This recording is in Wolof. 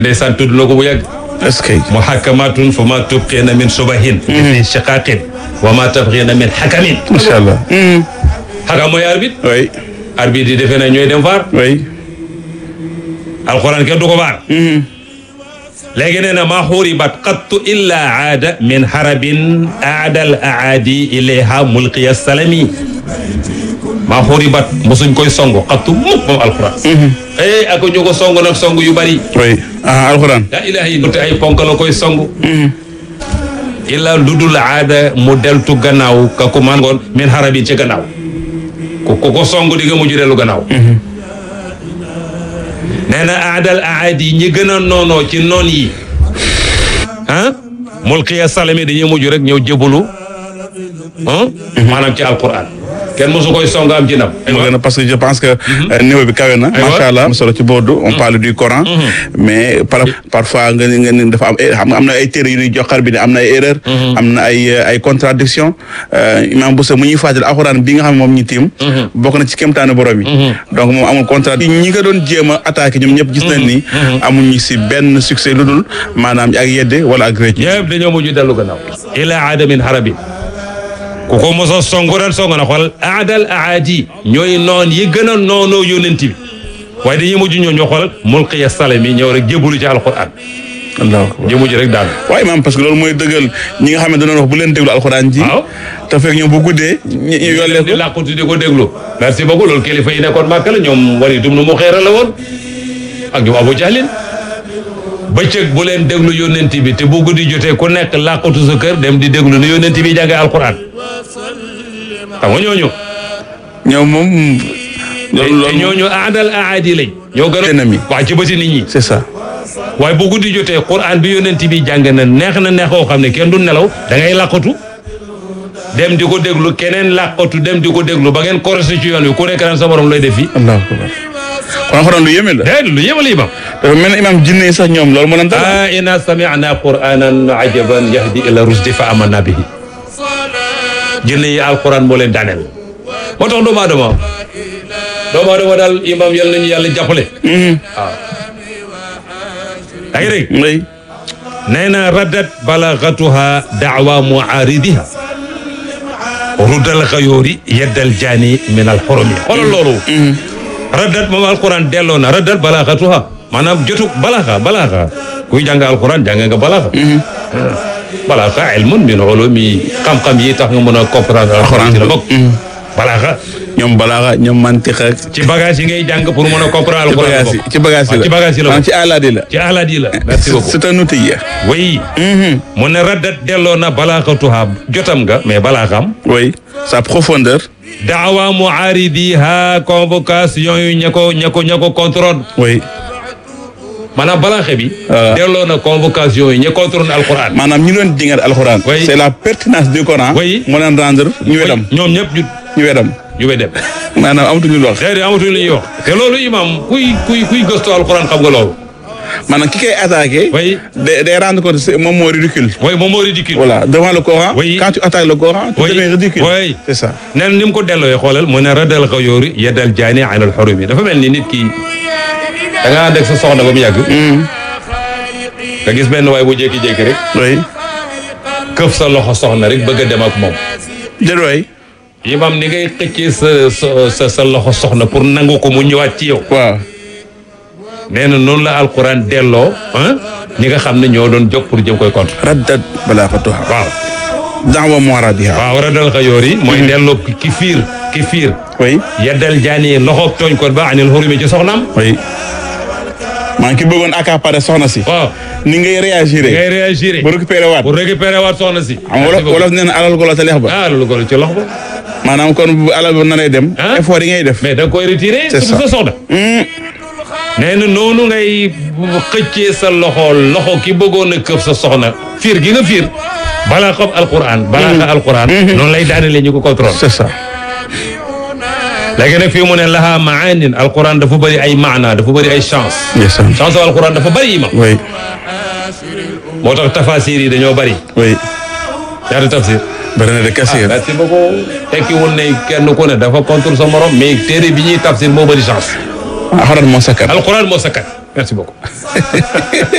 ndeysaan tudd na ko bu yàgg est-ce que muhakkamatun fa ma tubqina min subahin fi shiqaqin wa ma tabqina min hakamin macha allah. xakam mooy arbitre oui arbitre yi defe na ñooy dem vaar oui. alquran kenn du ko vaar léegi nee na maa xuribat qattu illa aada min harabin aada al aadi ilayha mulqiya salami maa xuribat mosuñ koy song qattu mukk moom alquran eh ak ñu ko song nag song yu bari oui ah alxuraan. la ilaha illa te ay ponk la koy song illa lu dul aada mu deltu gannaaw ka ku man ngoon min harabin ci gannaaw ku ku ko song di nga mujj dellu gannaaw nee na aadal aadi ñi gën a noonoo ci noon yi ah mulqiya salami dañuy mujj rek ñëw jëbalu ah maanaam ci alquran kenn mosu koy song am ci ndam mu gën a parce que je pense que euh, niveau bi kawe na. Aywa. macha allah am solo ci Bordeaux on parle du Coran. mais par parfois nga ni nga ni dafa am eh, xam nga am na ay téere yu ñuy joxar bi ne am na ay erreur. am na ay euh, ay contradiction imam Boussa mu ñuy fàttali alxuraan bi nga xam ne moom ñu tiim. bokk na ci kéemtaanu borom yi. donc moom amul contradiction ñi nga doon jéem a attaqué ñoom ñëpp gis nañ ni. amuñu si benn succès lu dul maanaam ak yedde wala ak rëcc. yëpp dañoo mujj dellu gannaaw ila aada min harabin ku ko moso songu ren songu na xool aadal aadi ñooy noon yi gën a noonoo yónent bi waaye dañuy mujj ñoo ñoo xool mulqiya salami ñëw rek jébbalu ci alquran allahu akbar. ñu mujj rek daanu waaye maam parce que loolu mooy dëggal ñi nga xam ne dañoo wax bu leen déglu alxuraan ji. waaw te fekk ñoom bu guddee. ñu ñu yollee di ko. làqutu di ko déglu merci beaucoup loolu kilifa yi nekkoon màkk la ñoom wari dum nu mu xeera la woon ak ñoom abu jahlin bëccëg bu leen déglu yónnent bi te bu guddi jotee ku nekk làqutu sa kër dem di déglu ni yónnent bi jàngee alquran xam nga ñooñu ñoom moom. te loolu loolu ñooñu aadal aadi lañ ñoo gën a Ennemi. waa ci bëti nit ñi c'est ça. waaye bu guddi jotee quran bi yónnent bi jàng na neex na neexoo xam ne kenn du nelaw da ngay làqatu dem di ko déglu keneen làqatu dem di ko déglu ba ngeen korosé ci yoon wi ku nekk naan sa morom lay def fii allahu akbar. kon alxuraan lu yéeme la. déet lu yëmal imam dafa mel ne imaam jinne yi sax ñoom loolu moo leen dal. ah inna sami'na qur'anan ajaban yahdi ila rusdi fa amanna bihi jinne yi alquran moo leen daaneel moo tax doomu aadama doomu aadama daal imam yal nañu yàlla jàppale waaw yaa ngi dégg oui. nee na raddat balagatuha daawa muaaridiha ruddal xayoori yeddal jaani min al xoromi xoolal loolu raddat moom alquran delloo na raddat balagatuha maanaam jotu balaxa balaxa kuy jàng alquran jàng nga balaxa balaxa ilmun min ulumi xam-xam yi tax nga mën a comprendre alquran ci la bokk balaxa ñoom balaaxa ñoom mantiq ak. ci bagage yi ngay jàng pour mën a comprendre ci alquran la bagage yi bokk ci bagage yi la. ci bagage yi la maanaam bokk ci alaadi la. ci alaat yi la merci beaucoup c'est un outil. oui mu ne raddat delloo na balaaxatuha jotam nga mais balaaxam oui. sa profondeur. daawa muaaridiha convocation yu ña ko ña ko ña ko contrôle oui. maanaam balaaxe bi Ah. delloo na convocation yi ña contrôle alquran maanaam ñi doon dingat alxuraan. Oui. c'est la pertinence du Coran. Oui. moo leen rendre ñu wedam. ñoom ñëpp ñu ñu wedam. ñu we dem maanaam amatuñu lu wax. déedéet amatuñ lu ñuy wax te loolu imam kuy kuy kuy gëstu alquran xam nga loolu maanaam ki koy attaqué. Oui. day day rendre compte c'est- moom moo ridicule. way moom moo ridicule voilà devant le Coran. Oui. quand tu attaques le Coran. tu Oui. deviens ridicule. Oui. c'est ça. nen ni mu ko dellooyee xoolal mu ne radal xayoori yeddal jaani anal xorumi dafa mel ni nit ki da nga ànd ak sa soxna ba mu yàgg nga gis benn waay bu jékki-jékki rek oui. këf sa loxo soxna rek bëgg a dem ak moom déedéet waay. imam ni ngay xëccee sa sa sa sa loxo soxna pour nangu ko mu ñëwaat ci yow waaw. nee na noonu la alquran delloo ah ñi nga xam ne ñoo doon jóg pour jëm koy contre raddat balaaxatuha. waaw da'wa mu'aradiha. waaw radal xayoor yi mooy delloo ki ki fiir ki fiir oui. yeddal jaani loxo tooñ ko ba anil xurumi ci soxnaam oui. maa ngi ki bëggoon accaparer soxna si. waaw ni ngay réagir. ngay réagir bu récupéré waat. pour récupérer waat soxna si xam nga wolof wolof nee na alal golo te leex ba. ah loolu ko ci loxo ba maanaam kon bu alal ba naree dem. Ah. effort yi ngay def. mais da nga koy retiré C'est surtout ça. sa soxna nee na noonu ngay xëccee sa loxo loxo ki bëggoon a këf sa soxna fiir gi nga fiir balaa xam alquran balaa xam alquran noonu lay daanele ñu ko contrôle c'est ça. léegi nag fii mu ne laha maanin alquran dafa bëri ay maana dafa bëri ay chance yes sir. chance o alquran dafa bëri imam oui. moo tax tafasir yi dañoo bëri oui. ñaata tafsir bëri na de kasiir. merci beaucoup tekkiwul ne kenn ku ne dafa contre sa morom mais téere bi ñuy tafsir moo bëri chance alxuraan moo sakkan. alquran moo sakkat merci beaucoup